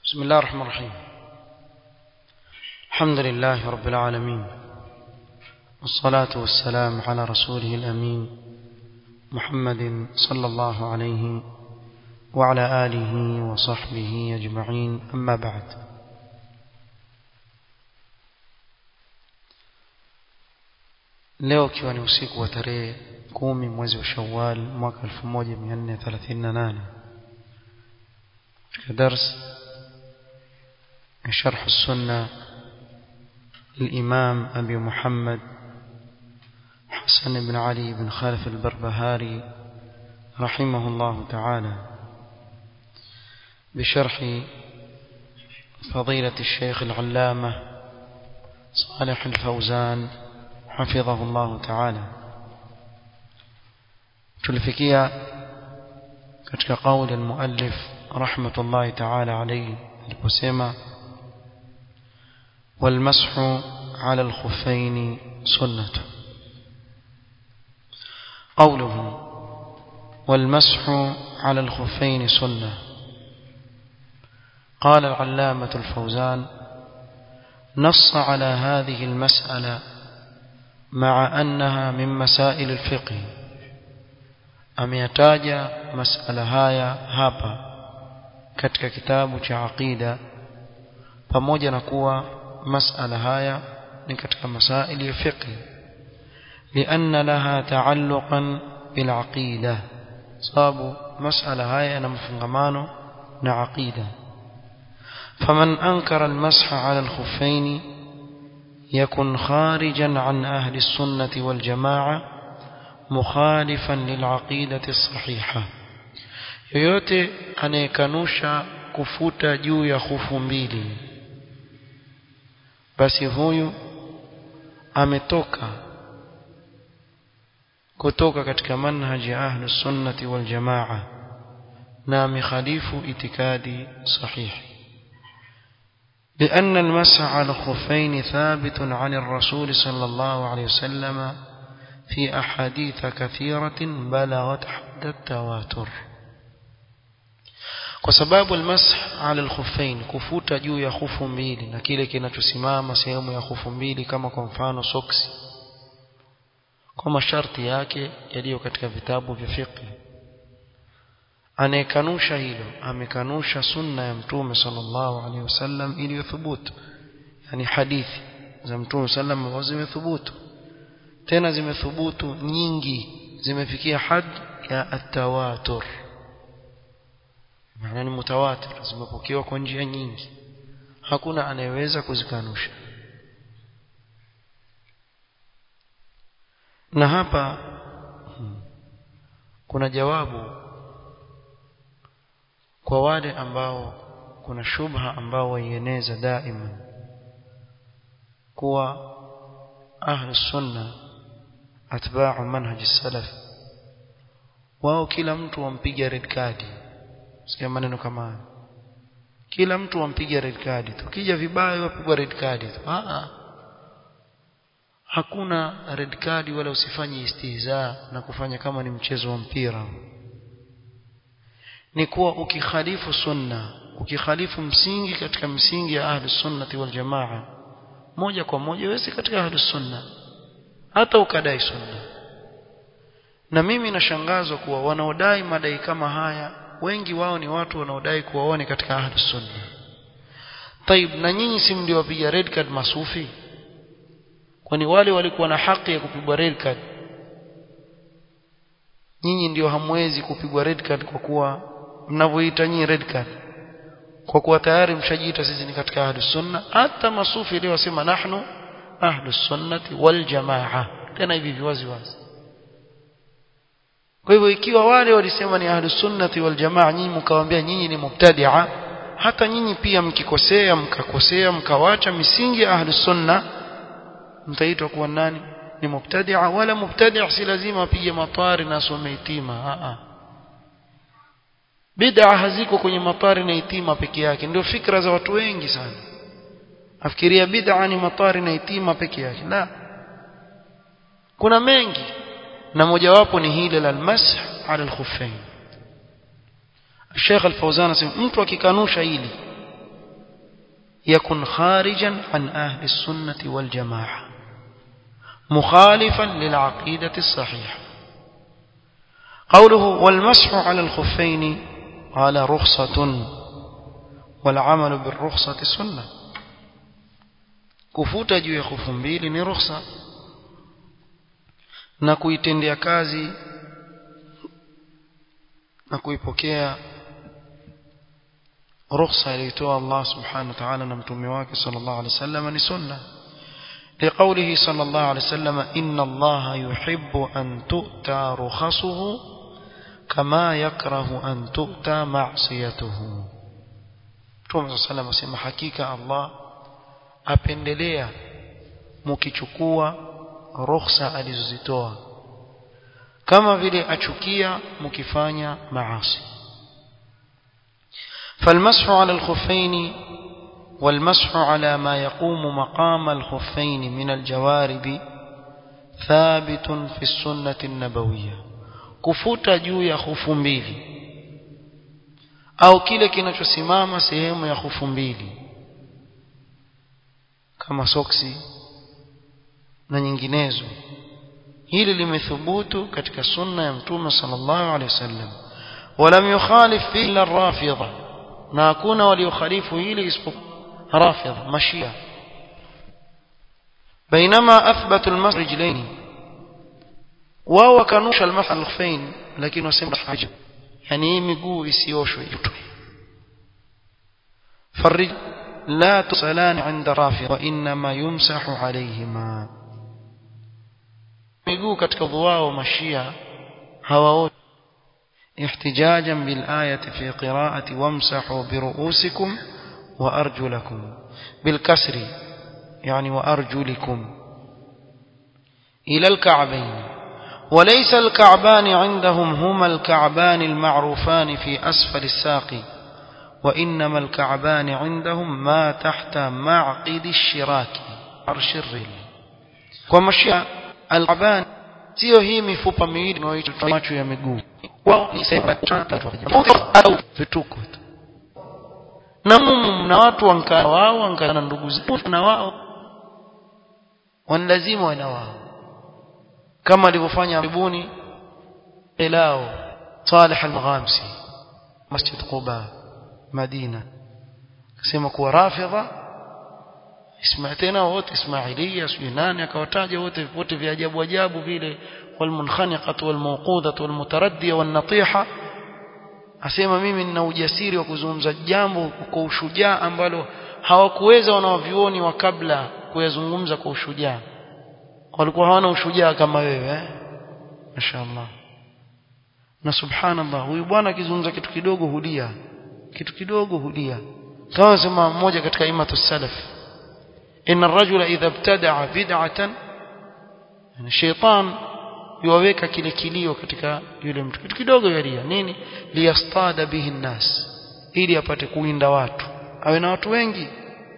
بسم الله الرحمن الرحيم الحمد لله رب العالمين والصلاة والسلام على رسوله الأمين محمد صلى الله عليه وعلى آله وصحبه أجمعين أما بعد leo ikiwa ni usiku wa tarehe kumi mwezi wa shawal mwaka 1438 katika dars شرح السنة للإمام أبي محمد حسن بن علي بن خالف البربهاري رحمه الله تعالى بشرح فضيلة الشيخ العلامة صالح الفوزان حفظه الله تعالى tulifikia katika قول المؤلف رحمة الله تعالى عليه aliposema والمسح على الخفين سنة قوله والمسح على الخفين سنة قال العلامة الفوزان نص على هذه المسألة مع أنها من مسائل الفقه ameyataja masala haya hapa katika kitabu cha aqida pamoja na kuwa masala haya ni katika masaili ya fiqh لأن لها تعلقا بالعقيدة sababu masala haya yana mfungamano na aqida فمن أنكر المسح على الخفين يكن خارجا عن أهل السنة والجماعة مخالفا للعقيدة الصحيحة yoyote anayekanusha kufuta juu ya hufu mbili basi huyu ametoka kutoka katika manhaji ya ahlus sunnati wal jamaa na amekhalifu itikadi sahihi لأن المسح على الخفين ثابت عن الرسول صلى الله عليه وسلم في أحاديث كثيرة بلغت حد التواتر kwa sababu almasah ala alkhuffain kufuta juu ya khufu mbili na kile kinachosimama sehemu ya khufu mbili kama kwa mfano soksi kwa masharti yake yaliyo katika vitabu vya fiqh anayekanusha hilo amekanusha sunna ya mtume sallallahu alaihi wasallam iliyothubutu yani hadithi za mtume sallam ambazo zimethubutu tena zimethubutu nyingi zimefikia had ya atawatur maana ni mutawatir zimepokewa kwa njia nyingi hakuna anayeweza kuzikanusha na hapa kuna jawabu kwa wale ambao kuna shubha ambao waieneza daima kuwa ahlu sunna atba'u manhaj salaf wao kila mtu wampiga red card sikia maneno kama haya kila mtu wampiga red card tukija vibaya wapigwa red card tu ah hakuna red card wala usifanye istihza na kufanya kama ni mchezo wa mpira ni kuwa ukikhalifu sunna ukikhalifu msingi katika msingi ya ahli sunnati wal jamaa moja kwa moja wewe katika ahli sunna hata ukadai sunna na mimi nashangazwa kuwa wanaodai madai kama haya wengi wao ni watu wanaodai kuwa wao ni katika ahli sunna طيب na nyinyi si ndio wapiga red card masufi kwani wale walikuwa na haki ya kupigwa red card nyinyi ndio hamwezi kupigwa red card kwa kuwa mnavyoita nyinyi red card kwa kuwa tayari mshajiita sisi ni katika ahli sunna hata masufi leo wasema nahnu ahli sunnati wal jamaa tena hivi viwazi wazi kwa hivyo ikiwa wale walisema ni ahli sunnati wal jamaa nyinyi mkawaambia nyinyi ni mubtadi'a hata nyinyi pia mkikosea mkakosea mkawacha misingi ya ahli sunna mtaitwa kuwa nani ni mubtadi'a wala mubtadi' si lazima apige matari na asome itima a a bid'a haziko kwenye matari na itima peke yake ndio fikra za watu wengi sana afikiria bid'a ni matari na itima peke yake la kuna mengi na mojawapo ni hili la almasah ala alkhuffain Sheikh Al-Fauzan asema mtu akikanusha hili يكن خارجا عن أهل السنة والجماعة مخالفا للعقيدة الصحيحة قوله والمسح على الخفين قال رخصة والعمل بالرخصة سنة kufuta juu ya khufu mbili ni ruhusa na kuitendea kazi na kuipokea ruhusa aliyotoa Allah subhanahu wa ta'ala na mtume wake sallallahu alaihi wasallam ni sunna لقوله صلى الله عليه وسلم إن الله يحب أن تؤتى رخصه كما يكره أن تؤتى معصيته Mtume صلى الله عليه وسلم asema hakika Allah apendelea mkichukua ruhusa alizozitoa kama vile achukia mkifanya maasi فالمسح على الخفين والمسح على ما يقوم مقام الخفين من الجوارب ثابت في السنة النبوية kufuta juu ya khufu mbili au kile kinachosimama sehemu ya khufu mbili kama soksi na nyinginezo hili limethubutu katika sunna ya mtume sallallahu alaihi wasallam ولم يخالف فيه الا الرافضه na hakuna waliokhalifu hili isipokuwa رافض مشيئة بينما أثبت المسح رجلين وهو كانوش المسح الخفين لكن وسمى حاجة يعني مقو يسيوشو يتوي فالرجل لا تصلان عند رافض وإنما يمسح عليهما مقو كتك ضواء ومشيئة هواوت احتجاجا بالآية في قراءة وامسحوا برؤوسكم وأرجلكم بالكسر يعني وأرجلكم إلى الكعبين وليس الكعبان عندهم هما الكعبان المعروفان في أسفل الساق وإنما الكعبان عندهم ما تحت معقد الشراك عرش الرل ومشي الكعبان sio hii mifupa miwili inayoitwa macho ya miguu wao ni sema au vituko tu na na watu wankana wao wankana na ndugu zao na wao wanalazima wana wao kama alivyofanya karibuni ilao Salih al-Ghamsi Masjid Quba Madina akasema kuwa rafidha isma tena wote Ismailia sio nani akawataja wote wote vya ajabu ajabu vile والمنخنقة والموقوذة والمتردية والنطيحة asema mimi nina ujasiri wa kuzungumza jambo kwa ushujaa ambalo hawakuweza wanavyuoni wa kabla kuyazungumza kwa ushujaa walikuwa hawana ushujaa kama wewe eh? mashaallah na subhanallah huyu bwana akizungumza kitu kidogo hulia kitu kidogo hulia kama sema mmoja katika imatu salaf inna ar-rajula idha ibtada'a bid'atan yani shaytan yuwaweka kile kilio katika yule mtu kitu kidogo yalia nini liyastada bihi nnas ili apate kuinda watu awe na watu wengi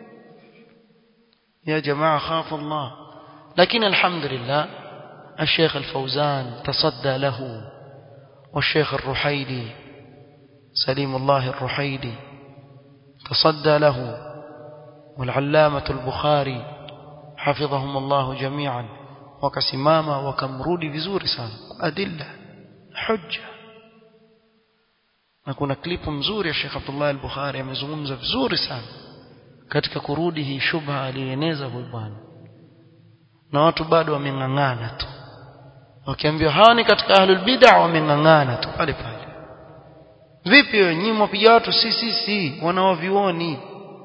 ya jamaa khafu Allah lakini alhamdulillah الشيخ الفوزان تصدى له والشيخ الرحيلي سليم الله الرحيلي تصدى له والعلامة البخاري حفظهم الله جميعا wakasimama wakamrudi vizuri sana adilla hujja na kuna klipu mzuri ya Sheikh Abdullah al-Bukhari amezungumza vizuri sana katika kurudi hii shubha alieneza huyu bwana na watu bado wameng'ang'ana tu wakiambiwa hawa ni katika ahlul bid'ah wameng'ang'ana tu pale pale vipi wewe nyinyi mwapiga watu si si si wanaovioni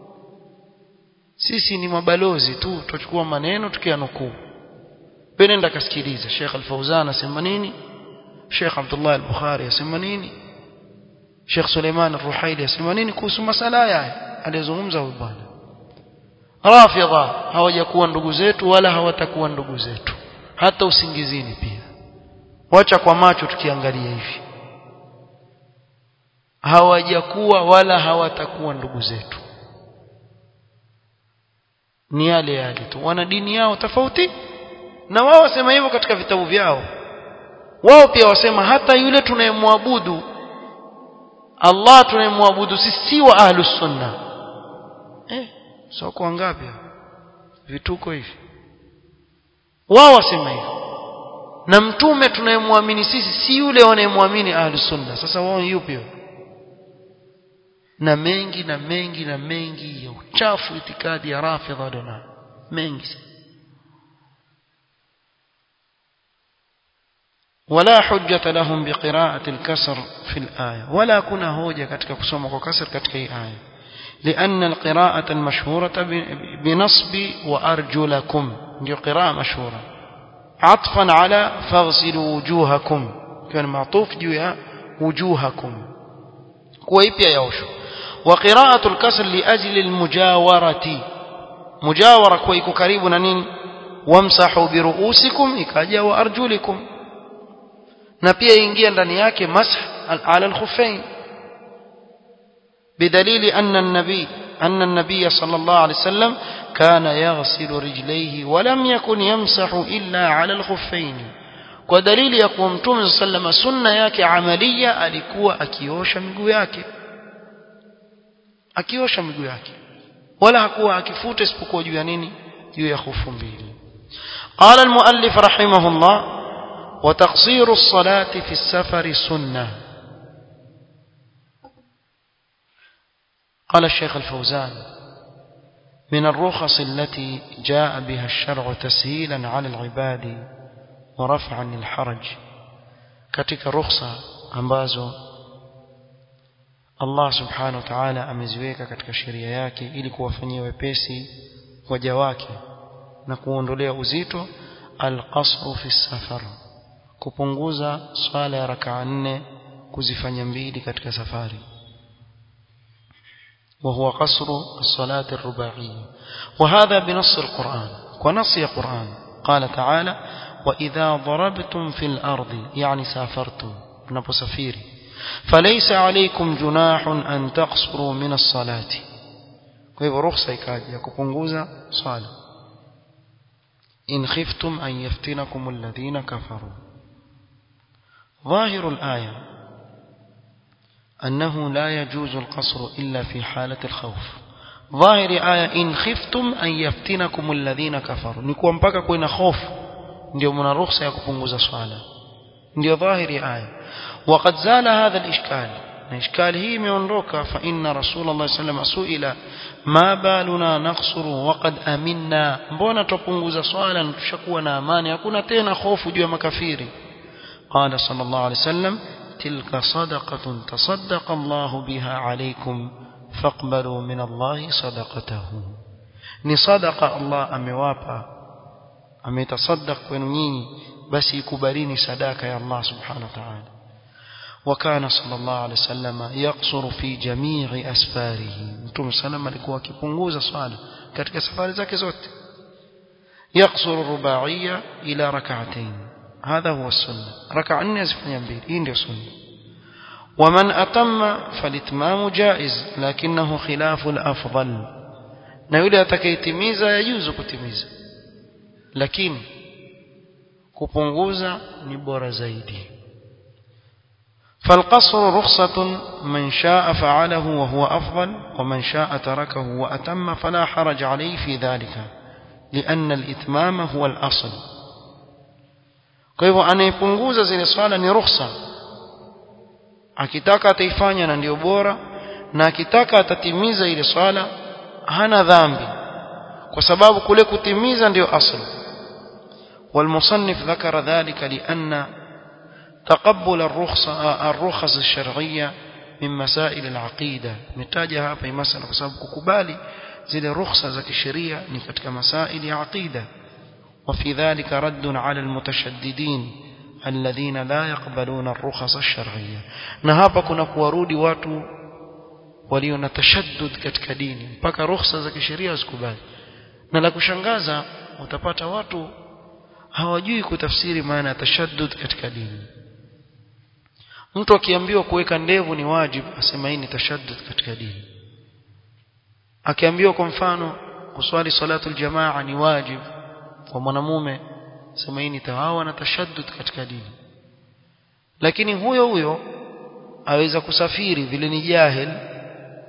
sisi ni mabalozi tu tutachukua maneno tukianukuu nenda kasikiliza Sheikh Al-Fauzan asema nini Sheikh Abdullah Al-Bukhari asema nini Sheikh Suleiman Al-Ruhaili asema nini kuhusu masala haya alizungumza huyu bwana Rafidha hawajakuwa ndugu zetu wala hawatakuwa ndugu zetu hata usingizini pia wacha kwa macho tukiangalia hivi hawajakuwa wala hawatakuwa ndugu zetu ni yale yale tu wana dini yao tofauti na wao wasema hivyo katika vitabu vyao wao pia wasema hata yule tunayemwabudu Allah tunayemwabudu sisi si wa ahlus sunna eh soko wangapi vituko hivi wao wasema hivi na mtume tunayemwamini sisi si yule wanayemwamini ahlus sunna sasa wao yupi na mengi na mengi na mengi ya uchafu itikadi ya rafidha dona mengi ولا حجة لهم بقراءة الكسر في الآية ولا كنا هوجة كتك كسوم وكسر كتك آية لأن القراءة المشهورة بنصب وأرجلكم دي قراءة مشهورة عطفا على فاغسلوا وجوهكم كان معطوف جويا وجوهكم كويبيا يوشو وقراءة الكسر لأجل المجاورة مجاورة كويكو قريب نين وامسحوا برؤوسكم إكاجا وأرجلكم na pia ingia ndani yake masah ala al-khuffain بدليل أن النبي أن النبي صلى الله عليه وسلم كان يغسل رجليه ولم يكن يمسح إلا على الخفين ودليل يقوم مtume صلى الله عليه وسلم sunna yake amalia alikuwa akiosha miguu yake akiosha miguu yake wala hakuwa akifuta isipokuwa juu ya nini juu ya khufu mbili قال المؤلف رحمه الله وتقصير الصلاة في السفر سنة قال الشيخ الفوزان من الرخص التي جاء بها الشرع تسهيلا على العباد ورفعا للحرج katika rukhsa ambazo Allah subhanahu wa ta'ala ameziweka katika sheria yake ili kuwafanyia wepesi waja wake na kuondolea uzito al-qasru fi safar kupunguza swala ya rakaa nne kuzifanya mbili katika safari وهو قصر الصلاة الرباعية وهذا بنص القرآن ونص القرآن قال تعالى وإذا ضربتم في الأرض يعني سافرتم نبسفيري فليس عليكم جناح أن تقصروا من الصلاة كيف رخصة يكاد يكبنغوزا صلاة إن خفتم أن يفتنكم الذين كفروا ظاهر الآية أنه لا يجوز القصر إلا في حالة الخوف ظاهر آية إن خفتم أن يفتنكم الذين كفروا نكون mpaka kuna hofu ndio mna ruhusa ya kupunguza swala ndio dhahiri aya وقد زال هذا الإشكال الإشكال هي imeondoka فإن رسول الله صلى الله عليه وسلم سئل ما بالنا نقصر وقد أمنا mbona tupunguza swala na tushakuwa na amani hakuna tena hofu juu ya makafiri قال صلى الله عليه وسلم تلك صدقة تصدق الله بها عليكم فاقبلوا من الله صدقته ni sadaqa Allah amewapa ametasaddaq kwenu nyinyi basi ikubalini sadaka ya Allah subhanahu wa ta'ala وكان صلى الله عليه وسلم يقصر في جميع أسفاره متوم سلام alikuwa akipunguza swala katika safari zake zote يقصر الرباعية إلى ركعتين هذا هو السنة ركعة nne azifanya mbili hii ndio sunna ومن أتم فالإتمام جائز لكنه خلاف الأفضل na yule atakayetimiza yajuzu kutimiza lakini kupunguza ni bora zaidi فالقصر رخصة من شاء فعله وهو أفضل ومن شاء تركه وأتم فلا حرج عليه في ذلك لأن الإتمام هو الأصل kwa hivyo anayepunguza zile swala ni ruhusa akitaka ataifanya na ndio bora na akitaka atatimiza ile swala hana dhambi kwa sababu kule kutimiza ndio asl والمصنف ذكر ذلك لأن تقبل الرخصة الرخص الشرعية من مسائل العقيدة نتاجها hapa مسألة kwa sababu kukubali zile rukhsa za kisheria ni katika masaili ya aqida وفي ذلك رد على المتشددين الذين لا يقبلون الرخص الشرعية na hapa kuna kuwarudi watu walio na tashaddud katika dini mpaka ruhusa za kisheria zikubali na la kushangaza utapata watu hawajui kutafsiri maana ya tashaddud katika dini mtu akiambiwa kuweka ndevu ni wajibu asema hii ni tashaddud katika dini akiambiwa kwa mfano kuswali salatul jamaa ni wajibu kwa mwanamume sema hii ni tawawa na tashaddud katika dini lakini huyo huyo aweza kusafiri vile ni jahil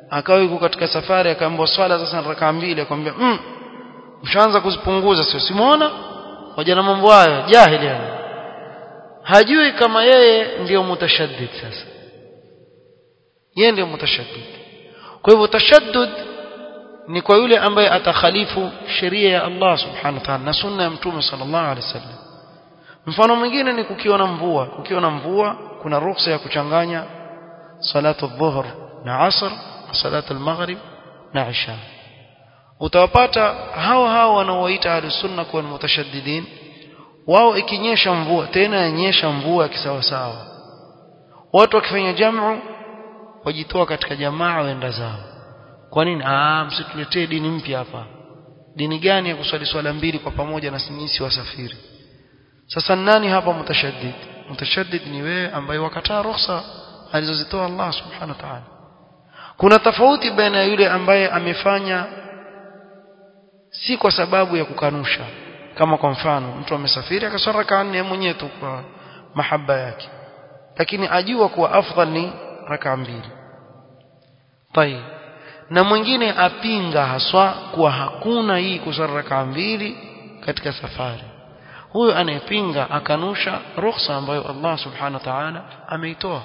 akawa yuko katika safari akaambiwa swala sasa rakaa mbili akamwambia mm, mshaanza kuzipunguza sio simuona waja na mambo hayo jahili yani hajui kama yeye ndiyo mutashaddid sasa yeye ndiyo mutashaddid kwa hivyo tashaddud ni kwa yule ambaye atakhalifu sheria ya Allah subhanahu wa ta'ala na sunna ya mtume sallallahu alaihi wasallam mfano mwingine ni kukiwa na mvua kukiwa na mvua kuna ruhusa ya kuchanganya salatu dhuhr na asr na salatu al-maghrib na isha utawapata hao hao wanaoita ahlusunna kuwa ni mutashaddidin wao ikinyesha mvua tena yanyesha mvua kisawasawa watu wakifanya jamu wajitoa katika jamaa waenda zao kwa nini ah msituletee dini mpya hapa dini gani ya kuswali swala mbili kwa pamoja na sisi wasafiri sasa nani hapa mutashaddid mutashaddid ni wewe ambaye wakataa ruhusa alizozitoa Allah subhanahu wa ta'ala kuna tofauti baina ya yule ambaye amefanya si kwa sababu ya kukanusha kama kwa mfano mtu amesafiri akaswara rakaa nne mwenyewe tu kwa mahaba yake lakini ajua kuwa afdal ni rakaa mbili tayeb na mwingine apinga haswa kuwa hakuna hii kuswali rakaa mbili katika safari huyo anayepinga akanusha ruhusa ambayo Allah subhanahu wa ta'ala ameitoa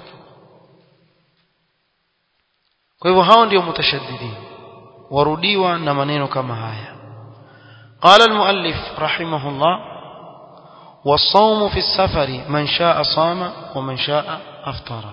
kwa hivyo hao ndio mutashaddidin warudiwa na maneno kama haya قال المؤلف رحمه الله والصوم في السفر من شاء صام ومن شاء أفطر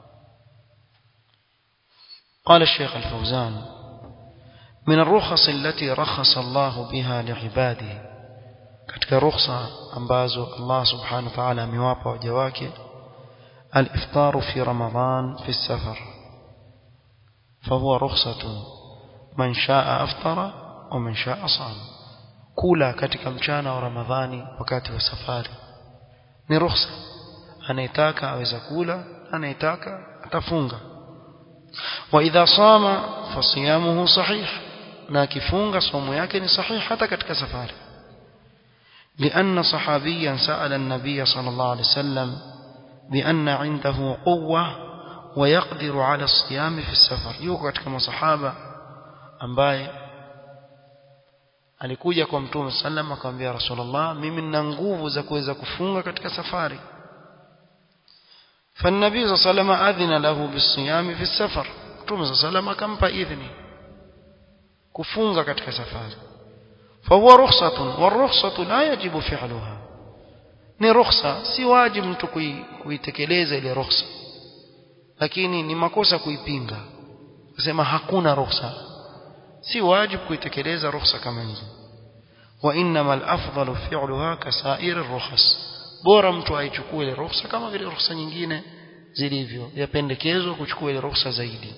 قال الشيخ الفوزان من الرخص التي رخص الله بها لعباده katika rukhsa ambazo Allah subhanahu wa ta'ala amewapa waja wake al-iftar fi ramadan fi safar fahuwa rukhsatun man shaa aftara wa man shaa sama kula katika mchana wa ramadhani wakati wa safari ni rukhsa anayetaka aweza kula anayetaka atafunga wa idha sama fasiyamuhu sahih na akifunga somo yake ni sahih hata katika safari لأن صحابيا سأل النبي صلى الله عليه وسلم بأن عنده قوة ويقدر على الصيام في السفر يوكو كما صحابة ambaye alikuja kwa mtume sallam akamwambia rasulullah mimi nina nguvu za kuweza kufunga katika safari فالنبي صلى الله عليه وسلم أذن له بالصيام في السفر mtume صلى الله عليه وسلم akampa idhni kufunga katika safari فهو رخصة والرخصة لا يجب فعلها ni rukhsa si wajibu mtu kuitekeleza ile rukhsa lakini ni makosa kuipinga kusema hakuna rukhsa si wajibu kuitekeleza rukhsa kama hizo wa inma al-afdalu fi'luha kasair ar-rukhas bora mtu aichukue ile rukhsa kama vile rukhsa nyingine zilivyo yapendekezwa kuchukua ile rukhsa zaidi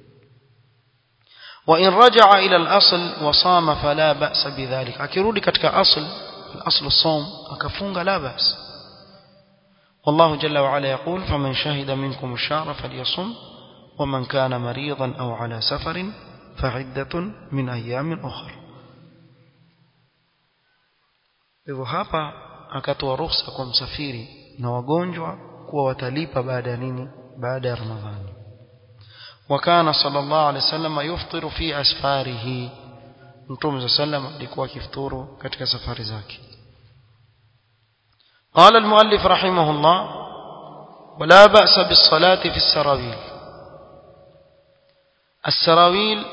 وإن رجع إلى الأصل وصام فلا بأس بذلك akirudi katika asl الأصل الصوم akafunga لا بأس والله جل وعلا يقول فمن شهد منكم الشهر فليصم ومن كان مريضا أو على سفر فعدة من أيام أخر hivyo hapa akatoa ruhusa kwa msafiri na wagonjwa kuwa watalipa baada ya nini baada ya ramadhani وكان صلى الله عليه وسلم يفطر في أسفاره متوم صلى الله عليه وسلم alikuwa akifuturu katika safari zake قال المؤلف رحمه الله ولا بأس بالصلاة في السراويل السراويل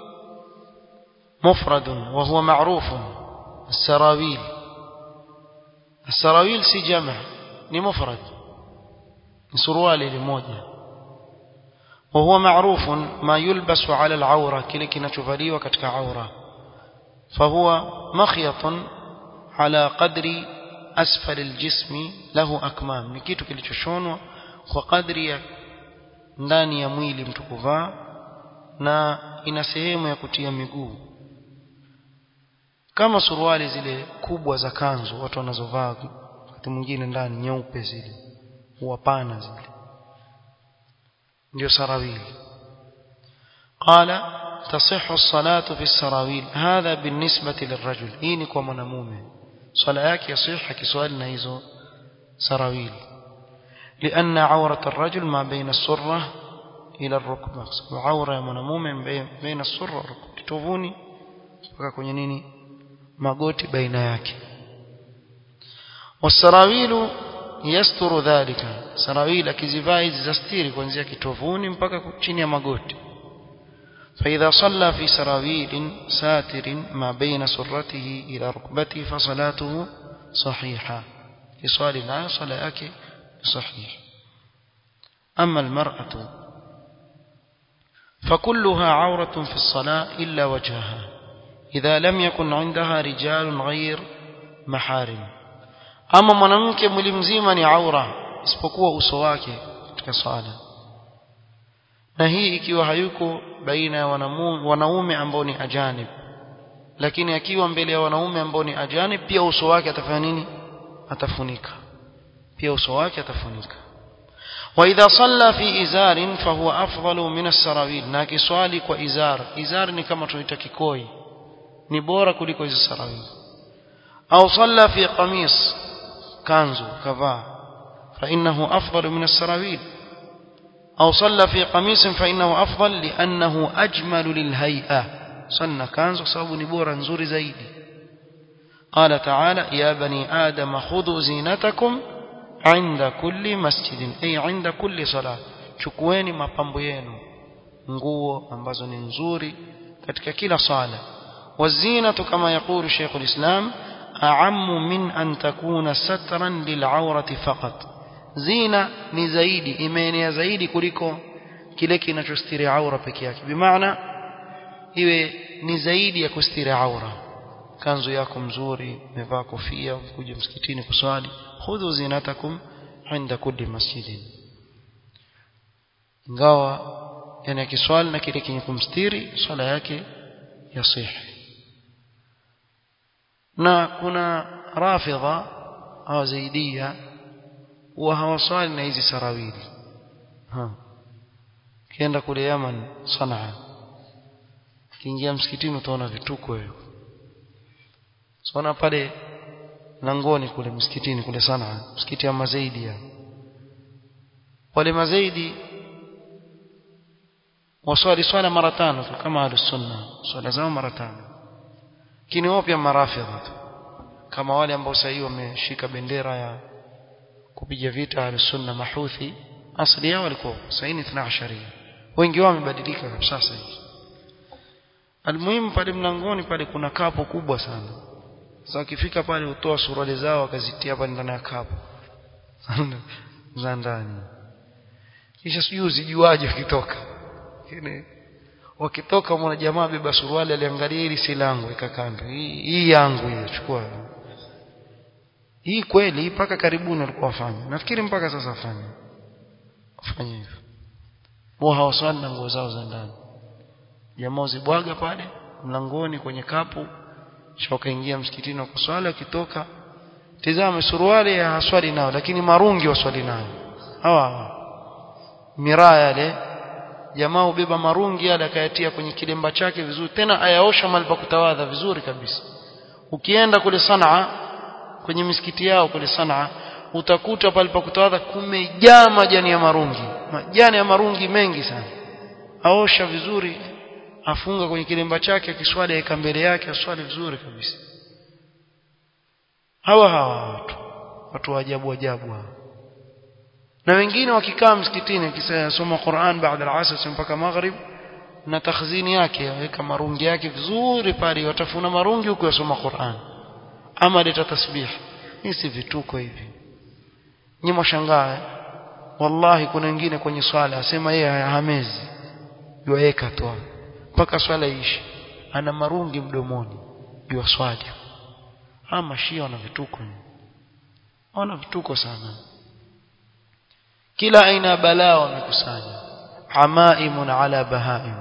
مفرد وهو معروف السراويل السراويل سي جمع ni mufrad ni suruali limoja وهو معروف ما يلبس على العورة كile kinachovaliwa katika aura فهو مخيط على قدر أسفل الجسم له أكمام ni kitu kilichoshonwa kwa kadri ya ndani ya mwili mtu kuvaa na ina sehemu ya kutia miguu kama suruali zile kubwa za kanzu watu wanazovaa wakati mwingine ndani nyeupe zile huwa pana zile ndio sarawili قال تصح الصلاة في السراويل هذا بالنسبة للرجل hii ni kwa mwanamume swala yake yasiha kiswali na hizo sarawili لأن عورة الرجل ما بين السرة ila rukba sababu aura ya mwanamume baina surra wa rukba kitovuni mpaka kwenye nini magoti baina yake wasarawilu yasturu dhalika sarawil akizivaa hizi zastiri kuanzia kitovuni mpaka chini ya magoti فإذا صلى في سراويل ساتر ما بين سرته إلى ركبته فصلاته صحيحة يصلي لا صلاة صحيح أما المرأة فكلها عورة في الصلاة إلا وجهها إذا لم يكن عندها رجال غير محارم أما mwanamke mwili mzima ni aura isipokuwa uso wake katika swala na hii ikiwa hayuko baina ya wanaume ambao ni ajanib lakini akiwa mbele ya wanaume ambao ni ajanib pia uso wake atafanya nini atafunika pia uso wake atafunika واذا صلى في ازار فهو افضل من السراويل na kiswali kwa izar izar ni kama tunaita kikoi ni bora kuliko hizo sarawili au صلى في قميص kanzu kavaa فانه افضل من السراويل أو صلى في قميص فإنه أفضل لأنه أجمل للهيئة صلى كانز صاب نبورا نزور زيدي قال تعالى يا بني آدم خذوا زينتكم عند كل مسجد أي عند كل صلاة chukueni mapambo yenu nguo ambazo ni nzuri katika kila sala wazinatu kama yakulu Sheikh al-Islam a'ammu min an takuna satran lil'awrati faqat zina ni zaidi imeenea zaidi kuliko kile kinachostiri aura peke yake bimaana iwe ni zaidi ya kustiri aura kanzu yako mzuri umevaa kofia kuja msikitini kuswali khudhu zinatakum inda kulli masjidin ingawa yani akiswali na kile kenye kumstiri swala yake yasihi na kuna rafidha au zaidia huwa hawaswali na hizi sarawili ha kienda kule Yaman Sanaa kiingia msikitini utaona vituko hiyo sona pale langoni kule msikitini kule Sanaa msikiti ya Mazaidi ya wale Mazaidi waswali swala mara tano kama ahlus-sunna swala zao mara tano lakini wao pia marafidha kama wale ambao sasa wameshika bendera ya kupiga vita al-sunna mahuthi asili yao walikuwa saini 12 wengi wao wamebadilika kabisa sasa hivi almuhimu pale mlangoni pale kuna kapo kubwa sana sasa ukifika pale utoa suruali zao wakazitia pale ndani ya kapo za ndani kisha sijui uzijuaje ukitoka lakini wakitoka mwana jamaa beba suruali aliangalia hili si langu ikakando hii, hii yangu hiyo chukua hii kweli mpaka karibuni walikuwa wafanya nafikiri mpaka sasa wafanya wafanya hivyo wao hawaswali na nguo zao za ndani jamaa zibwaga pale mlangoni kwenye kapu shoka ingia msikitini wa kuswali akitoka tizama suruali ya haswali nao lakini marungi waswali nayo hawa miraa yale jamaa ubeba marungi yale akayatia kwenye kilemba chake vizuri tena ayaosha mahali pa kutawadha vizuri kabisa ukienda kule Sanaa kwenye misikiti yao kule Sanaa utakuta pale pa kutawadha kumejaa majani ya marungi majani ya marungi mengi sana aosha vizuri afunga kwenye kilemba chake akiswali aika mbele yake aswali vizuri kabisa hawa hawa watu watu wa ajabu ajabu hawa na wengine wakikaa msikitini akisoma Qur'an baada al-asr mpaka maghrib na takhzini yake aweka marungi yake vizuri pale watafuna marungi huko yasoma Qur'an ama leta tasbih hii si vituko hivi nyinyi mshangaa wallahi kuna wengine kwenye swala asema yeye hamezi yuweka tu mpaka swala ishi ana marungi mdomoni juu swali ama shia wana vituko wana vituko sana kila aina ya balaa wamekusanya amaimun ala bahaim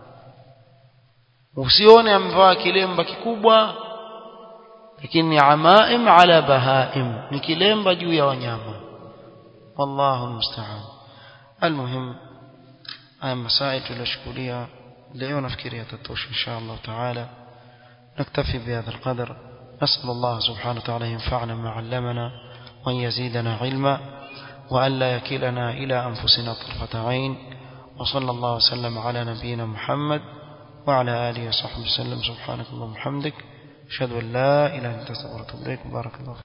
usione amvaa kilemba kikubwa lakini ni amaim ala bahaim ni kilemba juu ya wanyama wallahu musta'an almuhim haya masail tulioshughulia leo nafikiri yatatosha insha Allah taala نكتفي بهذا القدر نسأل الله سبحانه وتعالى ينفعنا ما علمنا وأن يزيدنا علما وأن لا يكلنا إلى أنفسنا طرفة عين وصلى الله وسلم على نبينا محمد وعلى آله وصحبه وسلم سبحانك اللهم وبحمدك أشهد أن لا إله إلا أنت أستغفرك وأتوب إليك بارك الله